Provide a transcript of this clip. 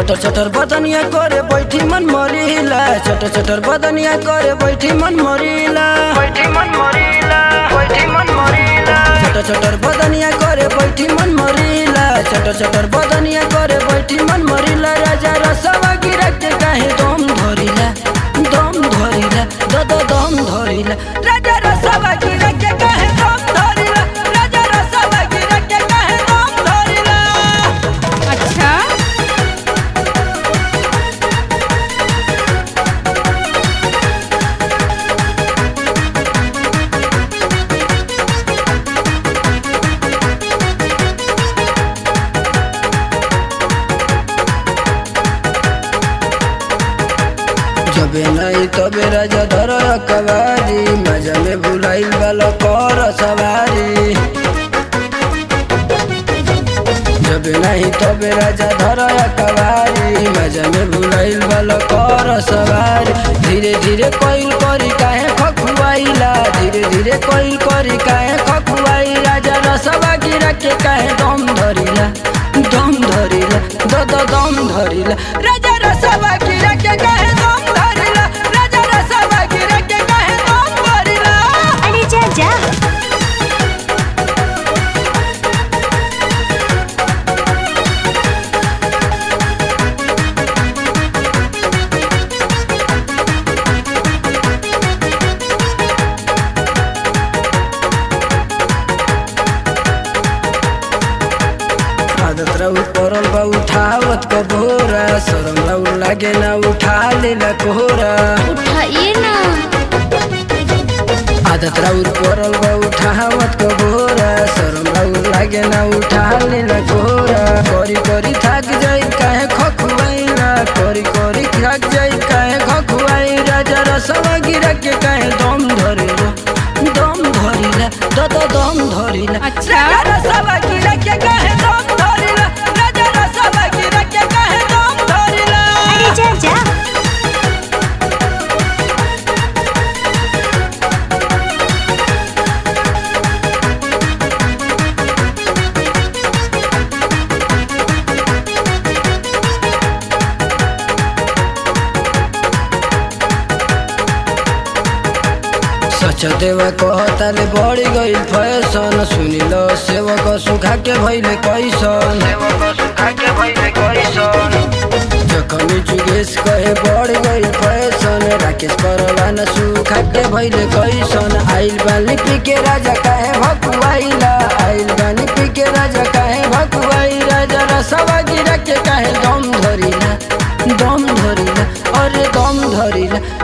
चटर चटर बदनिया करे बैठी मन मरीला चटर चटर बदनिया करे बैठी मन मरीला बैठी मन मरीला बैठी मन मरीला चटर चटर बदनिया करे बैठी मन मरीला चटर चटर बदनिया करे बैठी मन मरीला राजा रसवा गिरा के काहे दम धरिला दम धरिला द द दम धरिला राजा रसवा गिरा के काहे दम धरिला राजा रसवा गिरा के काहे दम धरिला अच्छा जबे नहीं तबे राजा धर कवारी मजा में भुलाइल वाला कर सवारी जबे नहीं तबे राजा धर कवारी मजा में भुलाइल वाला कर सवारी धीरे धीरे कोइल करी काहे खखुआइला धीरे धीरे कोइल करी काहे खखुआई राजा रसवा गिरा के काहे दम धरिला दम धरिला द द दम धरिला राजा रसवा गिरा के काहे दम धरिला राजा रसवा गिरा के काहे दम धरिला अरे जा जा आदत रहू परल बा उठावत क भोरा शरम रहू लागे ना उठा लेला कोहरा उठाइए ना आदत रहू परल बा उठावत क भोरा शरम रहू लागे ना उठा लेला कोहरा करी करी थक जाई काहे खखुआइला करी करी थक जाई काहे खखुआई राजा रसवा गिरा के काहे दम धरिला दम धरिला द द दम धरिला अच्छा। राजा रसवा गिरा के काहे दम धरिला राजा रसवा गिरा के काहे दम धरिला अरे जा जा सच देवा कहताले बड़ी गई फैशन सुनिल सेवक सुखा के भैले कैसन जखमी जुगेश कहे बड़ी गई फैशन राकेश करला न सुखा के भैले कैसन आइल बानी पी के राजा काहे भकुआइला आइल बानी पी के राजा काहे भकुआई राजा रसवा गिरा के काहे दम धरिला दम धरिला अरे दम धरिला